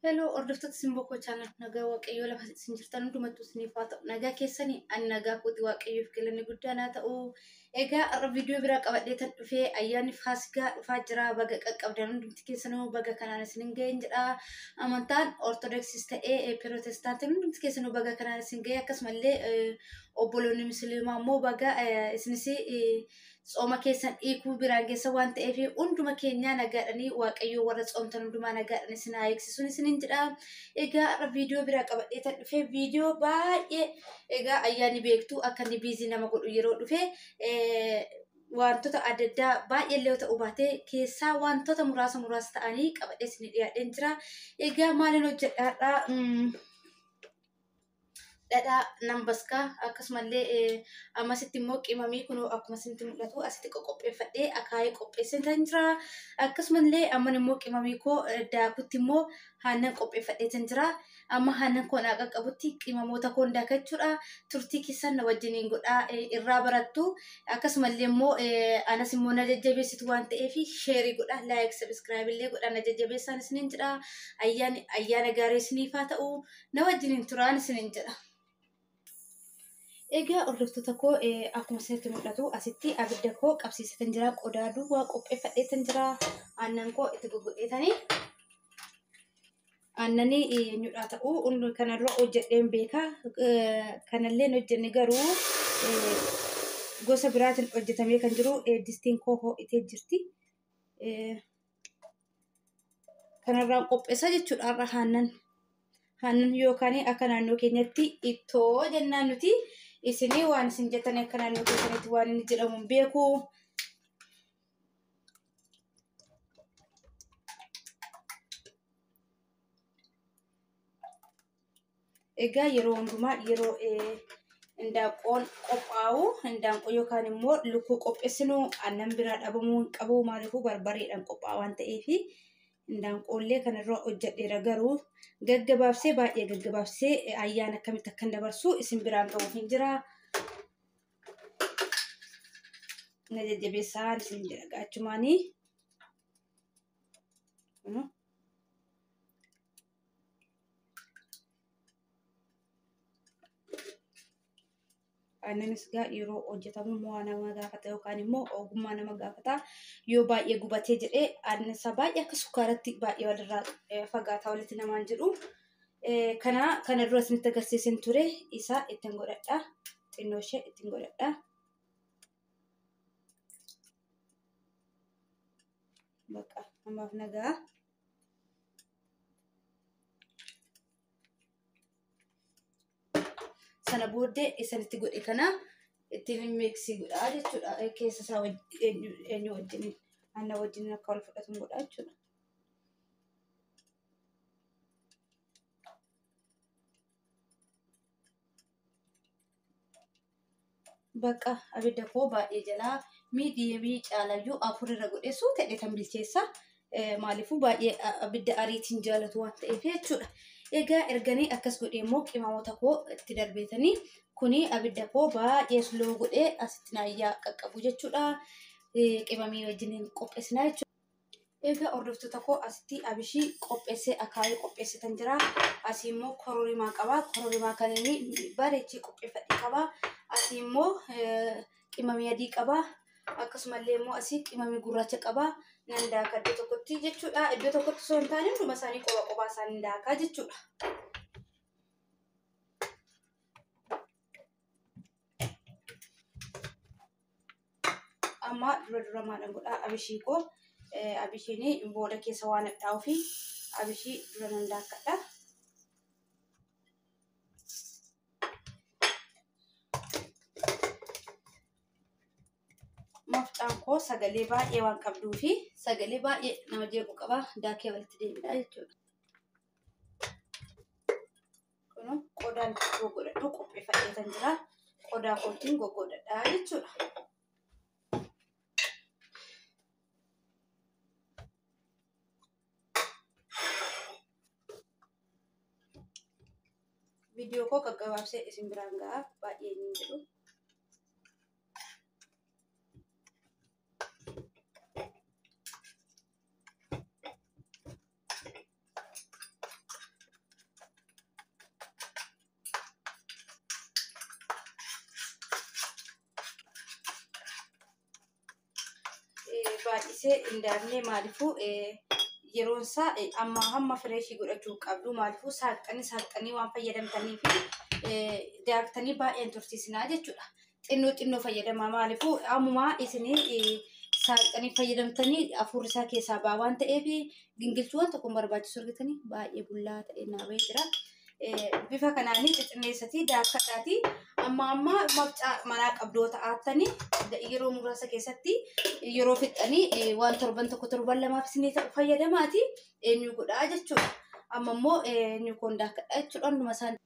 Heloo hordoftoota Simboo chaanal nagaa waaqayyoo lafa isin jirtan hundumattuu isiniif haa ta'u. Nagaa keessanii ani nagaa kooti waaqayyoof galanni guddaan haa ta'u. Egaa har'a viidiyoo biraa qabadhee tan dhufee ayyaanni faasigaa dhufaa jira. Baga qaqqabdan hundumti keessanuu baga kanaan isin ga'een jedha. Amantaan ortodoksis ta'ee pirootestaantiin hundumti keessanuu baga kanaan isin ga'e akkasumallee obboloonni musliimaa immoo baga isinis tsooma keessan dhiikuu biraan geessa waan ta'eef hunduma keenyaa nagaadhanii waaqayyoo warra tsoomtan hundumaa nagaadhanii isin haa eegsisuun isiniin jedha. Egaa har'a viidiyoo biraa qabadhee tan dhufe viidiyoo baay'ee egaa ayyaanni beektuu akka inni biizii nama godhu yeroo dhufe wantoota adda addaa baay'ee illee ta'uu baatee keessaa wantoota muraasa muraasa ta'anii qabadhee isin dhiyaadheen jira. Egaa maaliin hojjedhaadhaa? dhadhaa nambaskaa akkasumallee ammasitti immoo qimamii kun akkuma isinitti mul'atu asitti qopheeffadhee akaayee qopheessee tan jira. Akkasumallee amman immoo qimamii koo daakutti immoo aannan qopheeffadhee tan jira. Amma aannan koo naa qaqqabutti qimamoota koo daakachuudha. Turtii keessan na wajjiniin godhaa irraa barattu. Akkasumallee immoo anas immoo na jajjabeessitu waan ta'eef sheerii godha. Laayik sabiskiraayib illee godha na jajjabeessaan isiniin jedha. Ayyaana gaarii isiniif haa ta'u. Na wajjiniin turaan isiniin jedha. Egaa hordoftoota koo akkuma isinitti mul'atu asitti abidda koo qabsiisatan jira. Qodaa duwwaa qopheeffadheetan jira. Aannan koo itti goggodheetanii. Aannanii eenyudha ta'uu kanarra hojjedheen beeka. Kanallee hojjenne garuu gosa biraatiin hojjetamee kan jiru distiin koo ho'itee jirti. Kanarraan qopheessa jechuudha har'a aannan. Aannan yookaan akka naannoo keenyatti ittoo jennaan nuti. isinii waan isin jettan akka naannoo keessanitti waan inni jedhamu hin beeku. Egaa yeroo hundumaa yeroo indaanqoon qophaa'u indaanqoo yookaan immoo lukkuu qopheessinu aannan biraa dhabamuu hin qabu maaliifuu barbareedhaan qophaa'a waan ta'eef indaanqoollee kanarra hojjedheera garuu gaggabaabsee baay'ee gaggabaabsee ayyaana akkamitti akkan dabarsu isin biraan ga'uuf hin jira. Na jajjabeessaan isin jedha gaachumaanii. Aannanis gaa yeroo hojjetamu mo'aa nama gaafata yookaan immoo ogummaa nama gaafata. Yoo baay'ee gubatee jedhee aannan isaa baay'ee akka sukkaaratti baay'ee walirraa fagaataa walitti namaan jedhu. Kana kana dura isinitti agarsiisin ture isaa ittiin godhadha. Xinnoo ishee ittiin godhadha. Bakka ammaaf nagaa. sana booddee isanitti godhe kana ittiin miiksii godhaa jechuudha. Keessa isaa eenyu wajjin aannan wajjin akka wal fudhatu godhaa jechuudha. Bakka abidda koo baay'ee jalaa miidiyemii caalayyuu afur irra godheessu ta'e kan bilcheessa. Maaliifuu baay'ee abidda ariitiin jaalatu waan ta'eef jechuudha. Egaa erganii akkas godhee immoo qimamoota koo itti darbeetanii kuni abidda koo baay'ee suloo godhee asitti naayyaa qaqqabu jechuudha. Qimamii wajjin qopheessinaa jechuudha. Egaa hordoftoota koo asitti abishii qopheessee akaayii qopheessitan jira. Asii immoo kororimaa qaba. Kororimaa kan inni bareechee qopheeffadhe qaba. Asii immoo qimamii adii qaba. Akkasumallee immoo asii qimamii gurraacha qaba. Nan daaka iddoo tokkotti jechuudha. Iddoo tokkotti osoo hin taane hunduma isaanii qoba qophaa isaanii daakaa jechuudha. Amma dura dura maalan godhaa abishii koo abishiin booda keessa waan hadhaa'uu fi abishii dura nan daakkadha. mafcaan koo sagalee baay'ee waan qabduu fi sagalee baay'ee nama jeequ qaba daakee walitti deemudha jechuudha. Kun qodaan goggodhadhu qopheeffadhee kan jira. Qodaa kootiin goggodhadhaa jechuudha. Viidiyoo koo gaggabaabsee isin biraan ga'a baay'ee hin jedhu. baay'isee hin daakne maaliifuu yeroon isaa amma hamma fireeshii godhachuu qabdu maaliifuu saaqxanii saaqxanii waan fayyadamtanii fi daaktanii baay'een tursiisinaa jechuudha. Xinnoo xinnoo fayyadamaa maaliifuu ammumaa isinii saaqxanii fayyadamtanii afuurri isaa keessaa baa waan ta'eef gingilchuu waan tokko barbaachisu argatanii baay'ee bullaa ta'e naabee jira. Bifa kanaan xixinneessatii daakkadhaatii amma amma mafcaa manaa qabdoo ta'attanii yeroo muraasa keessatti yeroo fixxanii waan torban tokko torban lamaaf isinii ta'u fayyadamaati eenyu godhaa jechuudha. Amma immoo eenyu koon daakkadhaa jechuudha hunduma isaan.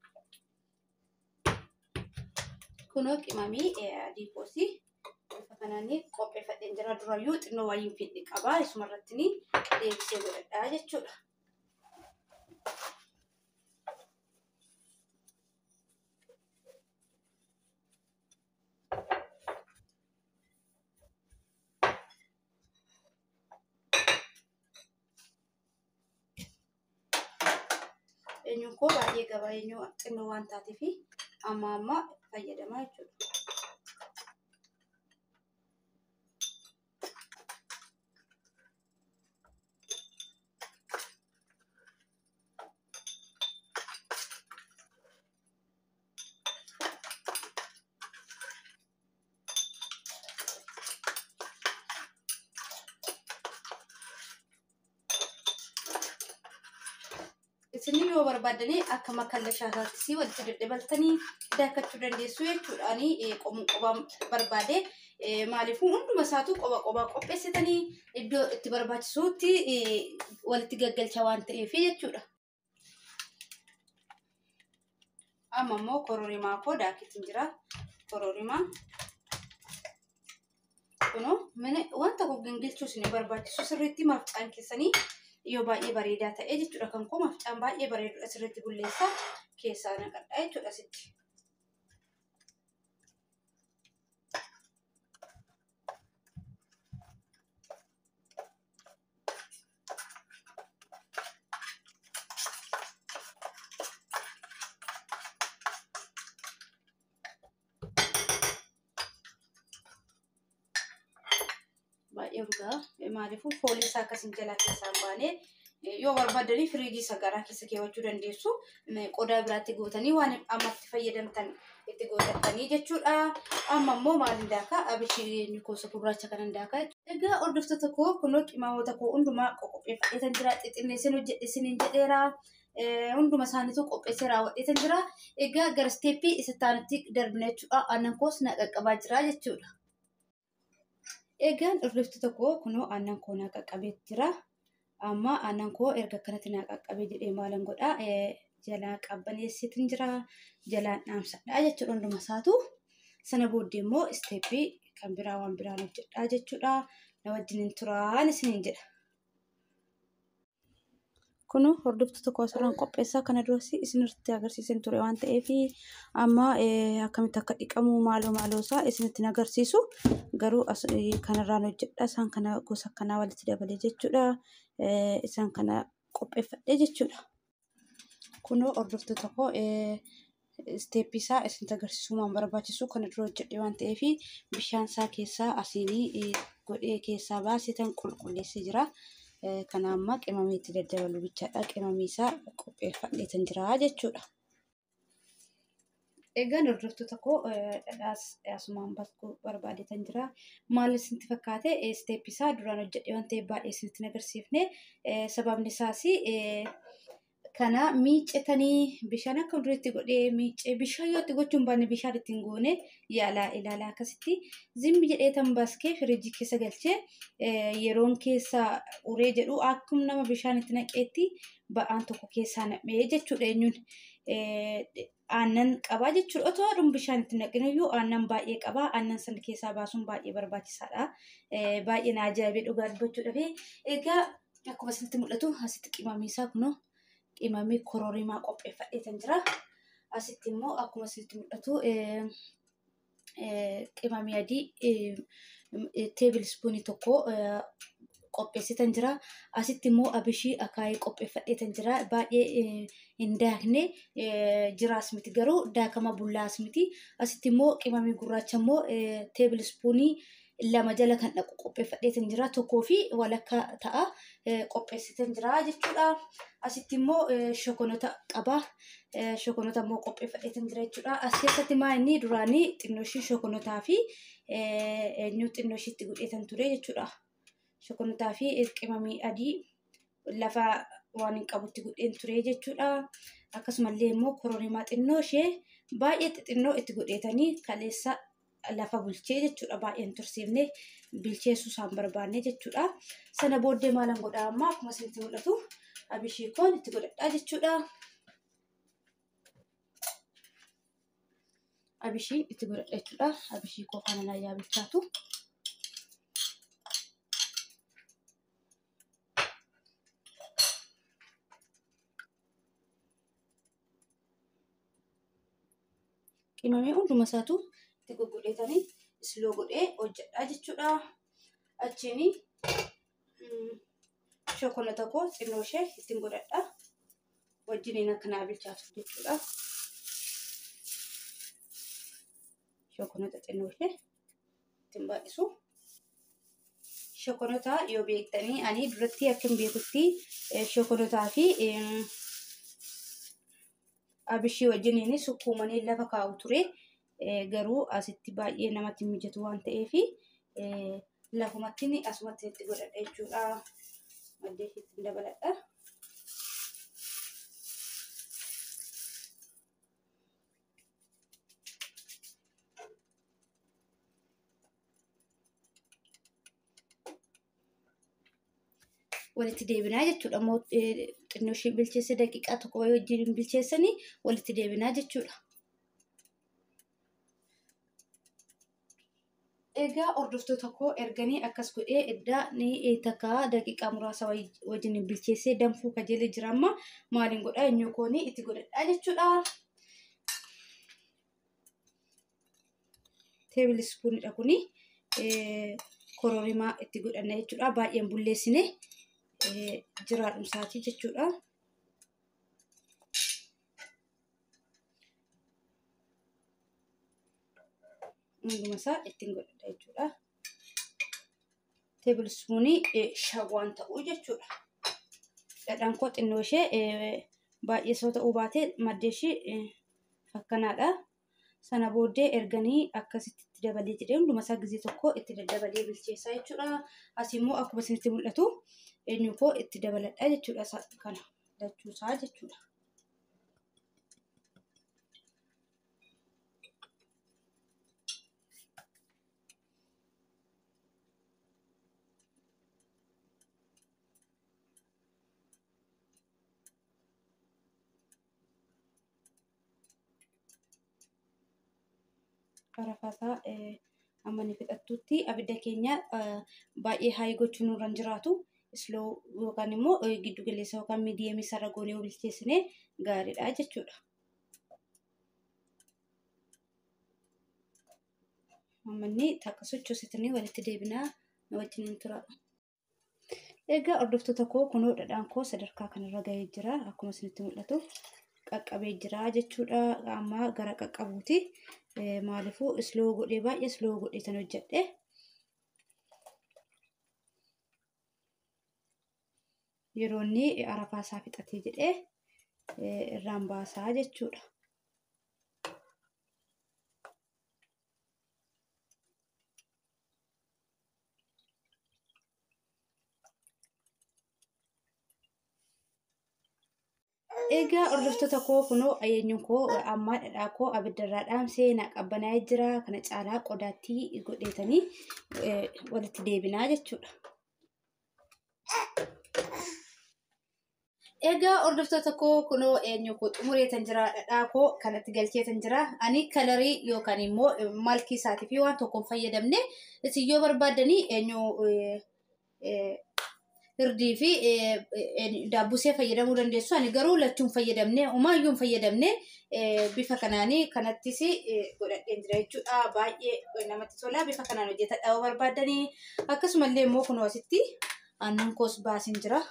Kunoo qimamii adii koosii bifa kanaan qopheeffadheen jira durayyuu xinnoo wayiin fidhi qabaa isuma irratti deebisee godhadhaa jechuudha. eenyuun koo baay'ee gabaa eenyuu xinnoo waan taateef amma amma fayyadamaa jechuudha. isinii yoo barbaadanii akka makallashaataatti walitti daddabaltanii daakkachuu dandeessu jechuudhaani qomuun qobaa barbaade maaliifuu hunduma isaatu qoba qobaa qopheessitanii iddoo itti barbaachisuutti walitti gaggalcha waan ta'eef jechuudha. Amma immoo kororimaa koo daakitiin jira. Kororimaa kunoo wanta kun gingilchuu isin barbaachisu sirriitti mafcaan keessanii yoo baay'ee bareedaa ta'e jechuudha kan koo mafcaan baay'ee bareedudha sirriitti bulleessa keessaa naqadha jechuudha sitti. baay'ee urgaa maaliifuu foolii isaa akkasiin jalaa keessaa hin baane yoo barbaadanii firiijii isa garaa keessa keewwachuu dandeessu qodaa biraatti gootanii waan ammatti fayyadamtan itti gootatanii jechuudha. Amma immoo maaliin daakaa abishii gosa gurraacha kanan daakaa. Egaa hordoftoota koo kunoo qimaamota koo hundumaa qopheeffadheetan jira xixinneessin hojjedhisiniin jedheera. Hunduma isaaniitu qopheessee raawwadheetan jira. Egaa gara isteeppii isa taanatti darbina jechuudha. Aannan koos na qaqqabaa jira jechuudha. Egaan hordoftoota koo kunoo aannan koo na qaqqabee jira. Amma aannan koo erga akkanatti na qaqqabee jedhee maalan godhaa jalaa qabbaneessitin jira. Jalaan dhaamsadhaa jechuudha hunduma isaatu. Sana booddee immoo isteeppii kan biraa waan biraan hojjedhaa jechuudha. Na wajjin turaan isiniin jedha. Kun hordoftoota koo asirraan qopheessaa kana duras isinirratti agarsiisan ture waan ta'eef amma akkamitti akka dhiqamu maaloo maaloo isaa isinitti agarsiisu garuu kanarraan hojjedha isaan kana gosa akkanaa walitti dabalee jechuudha isaan kana qopheeffadhee jechuudha. Kunoo hordoftoota koo isteeppii isaa isinitti agarsiisuu waan barbaachisu kana dura hojjedhe waan ta'eef bishaan isaa keessaa asiinii godhee keessaa baasitan qulqulleessee jira. kana amma qimamii itti daddabalu bichaadha. Qimamii isaa qopheeffadheetan jira jechuudha. Egaan hordoftoota koo dhadhaas asumaan baskuu barbaadeetan jira. Maal isinitti fakkaate isteeppii isaa duraan hojjedhe waan ta'eef baay'ee isinitti agarsiifne sababni isaas kana miiccetanii bishaan akka duriitti godhee miiccee bishaan yoo itti gochuun baanne bishaan ittiin goone yaalaa ilaalaa akkasitti zimbi jedhee tan baskee firiijii keessa galchee yeroon keessa uree jedhu akkuma nama bishaan itti naqeetti ba'aan tokko keessaa nam'ee jechuudha eenyuun aannan qabaa jechuudha otoo adun bishaan itti naqiniyyuu aannan baay'ee qabaa aannan sana keessaa baasuun baay'ee barbaachisaadha baay'ee na ajaa'ibee dhugaa dubbachuudhaaf egaa akkuma isinitti mul'atu asitti qimamiisaa kunoo qimamii kororimaa qopheeffadheetan jira. Asitti immoo akkuma isinitti mul'atu qimamii adii teebil ispuunii tokko qopheessitan jira. Asitti immoo abishii akaayii qopheeffadheetan jira. Baay'ee hin daakne jiraas miti garuu daakama bullaas miti. Asitti immoo qimamii gurraacha immoo teebil ispuunii lama jala kan dhaqu qopheeffadheetan jira tokkoo fi walakka ta'a qopheessitan jira jechuudha. Asitti immoo shokonota qaba. Shokonota immoo qopheeffadheetan jira jechuudha. As keessatti maa inni duraanii xinnooshii shokonotaa fi eenyu xinnooshiitti godheetan ture jechuudha. Shokonotaa fi qimamii adii lafa waan hin qabutti godheen ture jechuudha. Akkasumallee immoo kororimaa xinnoo ishee baay'ee xixinnoo itti godheetanii kaleessa lafa bulchee jechuudha. Baay'een tursiifne bilcheessuu isaan barbaanne jechuudha. Sana booddee maalan godhaa amma akkuma isinitti mul'atu abishii koon itti godhadhaa jechuudha. Abishii itti godhadha jechuudha. Abishii koo kana naayyaa bilchaatu. qimamee hunduma isaatu itti gugguleetanii isloo godhee hojjedhaa jechuudha. Achiin shokonota koo xinnoo ishee ittiin godhadha. Wajjiniin akka naa bilchaatu jechuudha. Shokonota xinnoo ishee ittiin baay'isu. Shokonota yoo beektanii ani duratti akka hin beekutti shokonotaa fi abishii wajjiniin sukkuumanii lafa kaa'u ture. Garuu asitti baay'ee namatti mijatu waan ta'eef lafumatti asumatti itti godhadha jechuudha. Maddee itti dabaladha. walitti deebinaa jechuudha. Xinnoo ishee bilcheesse daqiiqaa tokko wajjin bilcheessanii walitti deebinaa jechuudha. Egaa hordoftoota koo erganii akkas godhee eddaa ni takka daqiiqaa muraasa wajjin bilcheessee danfuu kajeelee jira amma maaliin godhaa eenyu koonii itti godhadhaa jechuudha. Teebil ispuunidha kuni kororimaa itti godhanna jechuudha. Baay'een bulleessine jiraadhumsaati jechuudha. Hunduma isaa ittiin godhadha jechuudha. Teebil ispuunii shawwaan ta'uu jechuudha. Dhadhaan koo xinnoo ishee baay'ee soo ta'uu baate maddee ishee akkanaadha. Sana booddee erganii akkasitti itti dabalee jedhee hunduma isaa gizee tokko itti daddabalee bilcheessaa jechuudha. As immoo akkuma isinitti mul'atu eenyu koo itti dabaladha jechuudha kana lachuusaa jechuudha. Qarafaasaa amma ni fixattutti abidda keenya baay'ee haayii gochuu nurra hin jiraatu. Isloo yookaan immoo giddu galeessa yookaan miidiyamii sarara goonee bilcheessine gaariidha jechuudha. Ammanni takka sochoositanii walitti deebinaa na wajjin tura. Egaa hordoftoota koo kunoo dhadhaan koo sadarkaa kanarra gahee jira. Akkuma isinitti mul'atu qaqqabee jira jechuudha. Amma gara qaqqabuuti. Maaliifuu isloo godhee baay'ee isloo godhee tan hojjedhe. Yeroo inni arafaa isaa fixatee jedhee irraan baasaa jechuudha. Egaa hordoftoota koo kunoo eenyuun koo ammaa dhadhaa koo abiddarraa dhaamsee naa qabbanaa'ee jira. Kana caalaa qodaatti godheetanii walitti deebinaa jechuudha. Egaa hordoftoota koo kunoo eenyu koo xumureetan jira dhadhaa koo kanatti galcheetan jira. Ani kalarii yookaan immoo malkii isaatii fi waan tokko hin fayyadamne isin yoo barbaaddanii eenyu hirdii fi daabbusee fayyadamuu dandeessu. Ani garuu lachuun fayyadamne umaayyuu hin fayyadamne bifa kanaanii kanattis godhadheen jira jechuudha. Baay'ee namatti tola. Bifa kanaan hojjetadha yoo barbaaddanii. Akkasumallee immoo kunoo asitti aannan koos baasin jira.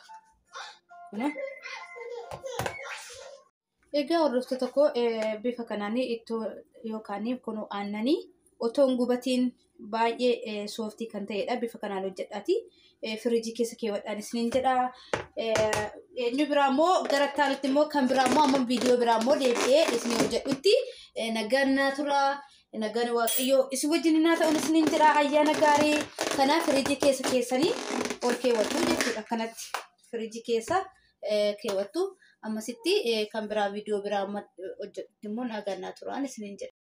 Egaa hordoftoota koo bifa kanaan ittoo yookaan kunoo aannanii otoo hin gubatiin baay'ee sooftii kan ta'edha. Bifa kanaan hojjedhaati. Firiijii keessa keewwadhaan isiniin jedha. Eenyu biraa immoo gara itti immoo kan biraa immoo amma viidiyoo biraa immoo deebi'ee isin hojjedhutti nagaan naa tura. Nagaan waaqayyoo isin wajjin naa ta'uun isiniin jira. Ayyaana gaarii kanaaf firiijii keessa keessanii ol keewwattu jechuudha. Kanatti firiijii keessa keewwattu. Ammasitti kan biraa viidiyoo biraa hojjedhutti immoo nagaan naa turaan isiniin jedha.